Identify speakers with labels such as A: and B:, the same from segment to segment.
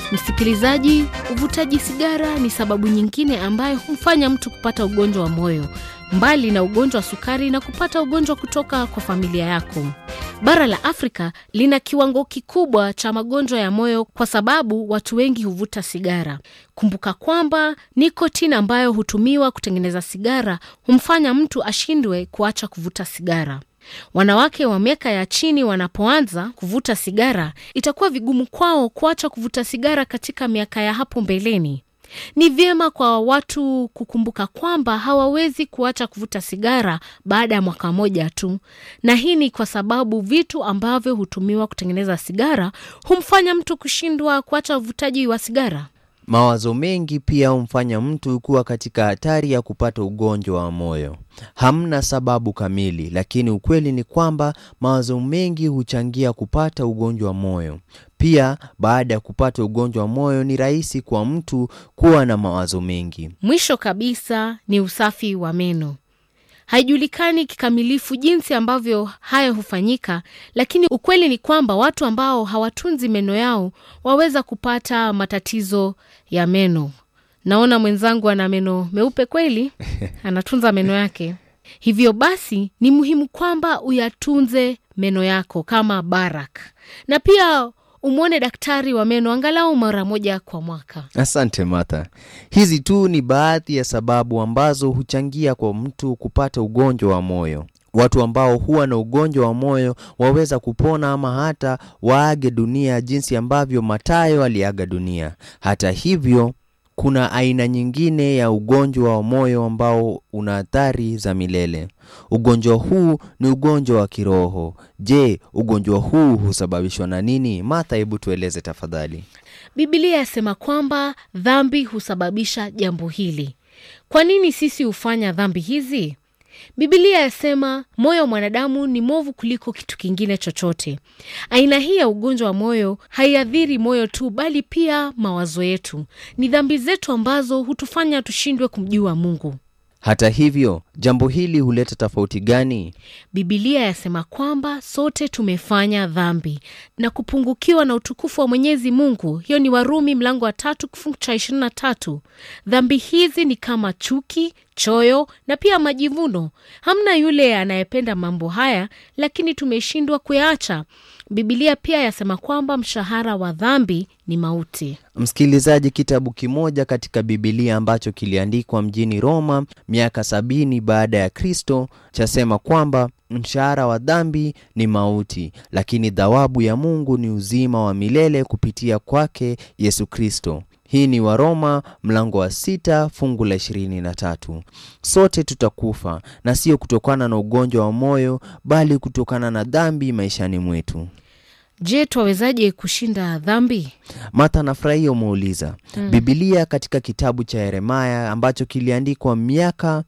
A: Msikilizaji, uvutaji sigara ni sababu nyingine ambayo humfanya mtu kupata ugonjwa wa moyo, mbali na ugonjwa wa sukari na kupata ugonjwa kutoka kwa familia yako. Bara la Afrika lina kiwango kikubwa cha magonjwa ya moyo kwa sababu watu wengi huvuta sigara. Kumbuka kwamba nikotini ambayo hutumiwa kutengeneza sigara humfanya mtu ashindwe kuacha kuvuta sigara. Wanawake wa miaka ya chini wanapoanza kuvuta sigara, itakuwa vigumu kwao kuacha kuvuta sigara katika miaka ya hapo mbeleni. Ni vyema kwa watu kukumbuka kwamba hawawezi kuacha kuvuta sigara baada ya mwaka moja tu, na hii ni kwa sababu vitu ambavyo hutumiwa kutengeneza sigara humfanya mtu kushindwa kuacha uvutaji wa sigara.
B: Mawazo mengi pia humfanya mtu kuwa katika hatari ya kupata ugonjwa wa moyo. Hamna sababu kamili, lakini ukweli ni kwamba mawazo mengi huchangia kupata ugonjwa wa moyo. Pia baada ya kupata ugonjwa wa moyo, ni rahisi kwa mtu kuwa na mawazo mengi.
A: Mwisho kabisa ni usafi wa meno. Haijulikani kikamilifu jinsi ambavyo haya hufanyika, lakini ukweli ni kwamba watu ambao hawatunzi meno yao waweza kupata matatizo ya meno. Naona mwenzangu ana meno meupe kweli, anatunza meno yake. Hivyo basi ni muhimu kwamba uyatunze meno yako kama Barak, na pia umwone daktari wa meno angalau mara moja kwa mwaka.
B: Asante Martha. Hizi tu ni baadhi ya sababu ambazo huchangia kwa mtu kupata ugonjwa wa moyo. Watu ambao huwa na ugonjwa wa moyo waweza kupona ama hata waage dunia jinsi ambavyo Mathayo aliaga dunia. Hata hivyo, kuna aina nyingine ya ugonjwa wa moyo ambao una athari za milele. Ugonjwa huu ni ugonjwa wa kiroho. Je, ugonjwa huu husababishwa na nini? Martha, hebu tueleze tafadhali.
A: Biblia yasema kwamba dhambi husababisha jambo hili. Kwa nini sisi hufanya dhambi hizi? Biblia yasema moyo wa mwanadamu ni mwovu kuliko kitu kingine chochote. Aina hii ya ugonjwa wa moyo haiathiri moyo tu, bali pia mawazo yetu. Ni dhambi zetu ambazo hutufanya tushindwe kumjua Mungu.
B: Hata hivyo, jambo hili huleta tofauti gani?
A: Biblia yasema kwamba sote tumefanya dhambi na kupungukiwa na utukufu wa Mwenyezi Mungu. Hiyo ni Warumi mlango wa tatu kifungu cha ishirini na tatu. Dhambi hizi ni kama chuki, choyo na pia majivuno. Hamna yule anayependa mambo haya, lakini tumeshindwa kuyaacha. Biblia pia yasema kwamba mshahara wa dhambi ni mauti.
B: Msikilizaji, kitabu kimoja katika Bibilia ambacho kiliandikwa mjini Roma miaka sabini baada ya Kristo chasema kwamba mshahara wa dhambi ni mauti, lakini thawabu ya Mungu ni uzima wa milele kupitia kwake Yesu Kristo. Hii ni Waroma mlango wa sita fungu la ishirini na tatu. Sote tutakufa na sio kutokana na ugonjwa wa moyo, bali kutokana na dhambi maishani mwetu.
A: Je, twawezaje kushinda dhambi?
B: Martha, nafurahia umeuliza. mm. Bibilia katika kitabu cha Yeremaya ambacho kiliandikwa miaka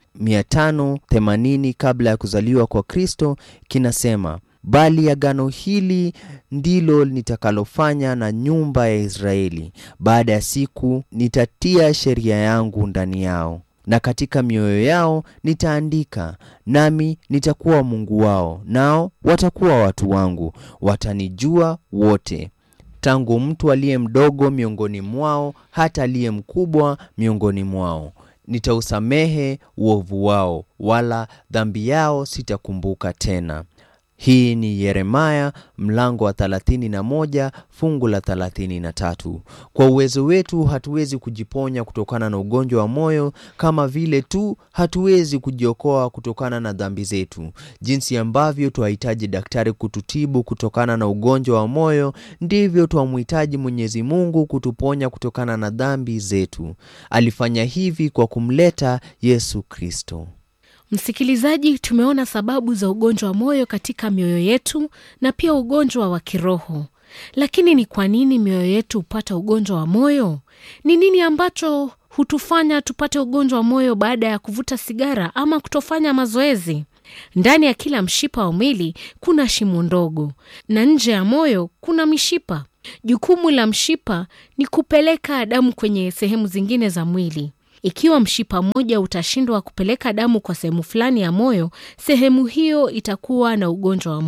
B: 580 kabla ya kuzaliwa kwa Kristo kinasema bali agano hili ndilo nitakalofanya na nyumba ya Israeli. Baada ya siku nitatia sheria yangu ndani yao, na katika mioyo yao nitaandika, nami nitakuwa Mungu wao, nao watakuwa watu wangu. Watanijua wote, tangu mtu aliye mdogo miongoni mwao hata aliye mkubwa miongoni mwao. Nitausamehe uovu wao, wala dhambi yao sitakumbuka tena. Hii ni Yeremaya mlango wa 31 fungu la 33. Kwa uwezo wetu hatuwezi kujiponya kutokana na ugonjwa wa moyo, kama vile tu hatuwezi kujiokoa kutokana na dhambi zetu. Jinsi ambavyo twahitaji daktari kututibu kutokana na ugonjwa wa moyo, ndivyo twamhitaji Mwenyezi Mungu kutuponya kutokana na dhambi zetu. Alifanya hivi kwa kumleta Yesu Kristo.
A: Msikilizaji, tumeona sababu za ugonjwa wa moyo katika mioyo yetu na pia ugonjwa wa kiroho. Lakini ni kwa nini mioyo yetu hupata ugonjwa wa moyo? Ni nini ambacho hutufanya tupate ugonjwa wa moyo baada ya kuvuta sigara ama kutofanya mazoezi? Ndani ya kila mshipa wa mwili kuna shimo ndogo, na nje ya moyo kuna mishipa. Jukumu la mshipa ni kupeleka damu kwenye sehemu zingine za mwili. Ikiwa mshipa mmoja utashindwa kupeleka damu kwa sehemu fulani ya moyo, sehemu hiyo itakuwa na ugonjwa wa moyo.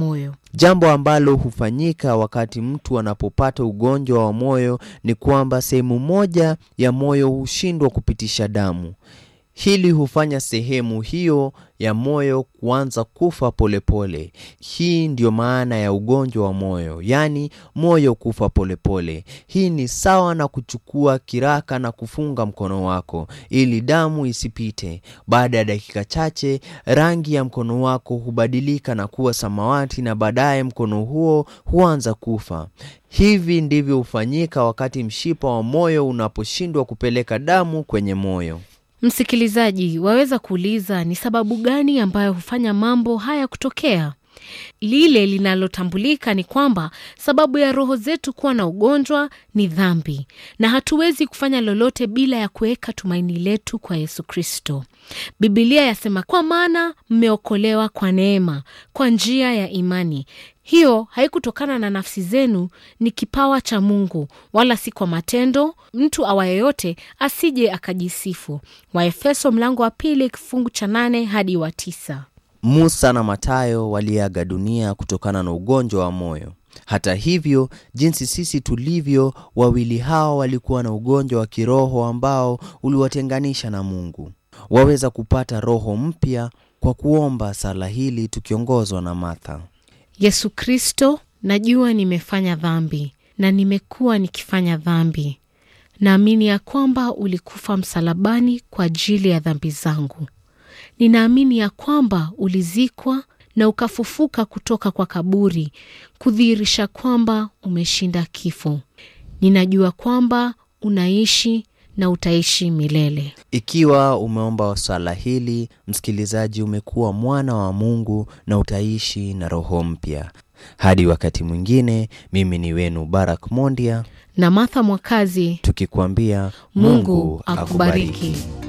B: Jambo ambalo hufanyika wakati mtu anapopata ugonjwa wa moyo ni kwamba sehemu moja ya moyo hushindwa kupitisha damu. Hili hufanya sehemu hiyo ya moyo kuanza kufa polepole pole. Hii ndiyo maana ya ugonjwa wa moyo, yaani moyo kufa polepole pole. Hii ni sawa na kuchukua kiraka na kufunga mkono wako ili damu isipite. Baada ya dakika chache, rangi ya mkono wako hubadilika na kuwa samawati na baadaye mkono huo huanza kufa. Hivi ndivyo hufanyika wakati mshipa wa moyo unaposhindwa kupeleka damu kwenye moyo.
A: Msikilizaji, waweza kuuliza ni sababu gani ambayo hufanya mambo haya kutokea? Lile linalotambulika ni kwamba sababu ya roho zetu kuwa na ugonjwa ni dhambi, na hatuwezi kufanya lolote bila ya kuweka tumaini letu kwa Yesu Kristo. Bibilia yasema, kwa maana mmeokolewa kwa neema, kwa njia ya imani. Hiyo haikutokana na nafsi zenu, ni kipawa cha Mungu, wala si kwa matendo, mtu awaye yote asije akajisifu. Waefeso mlango wa pili kifungu cha nane hadi wa tisa.
B: Musa na Matayo waliaga dunia kutokana na ugonjwa wa moyo. Hata hivyo, jinsi sisi tulivyo, wawili hao walikuwa na ugonjwa wa kiroho ambao uliwatenganisha na Mungu. Waweza kupata roho mpya kwa kuomba sala hili tukiongozwa na Martha.
A: Yesu Kristo, najua nimefanya dhambi na nimekuwa nikifanya dhambi. Naamini ya kwamba ulikufa msalabani kwa ajili ya dhambi zangu. Ninaamini ya kwamba ulizikwa na ukafufuka kutoka kwa kaburi, kudhihirisha kwamba umeshinda kifo. Ninajua kwamba unaishi na utaishi milele.
B: Ikiwa umeomba swala hili, msikilizaji, umekuwa mwana wa Mungu na utaishi na roho mpya. Hadi wakati mwingine, mimi ni wenu Barak Mondia
A: Na Martha Mwakazi,
B: tukikwambia
A: Mungu akubariki.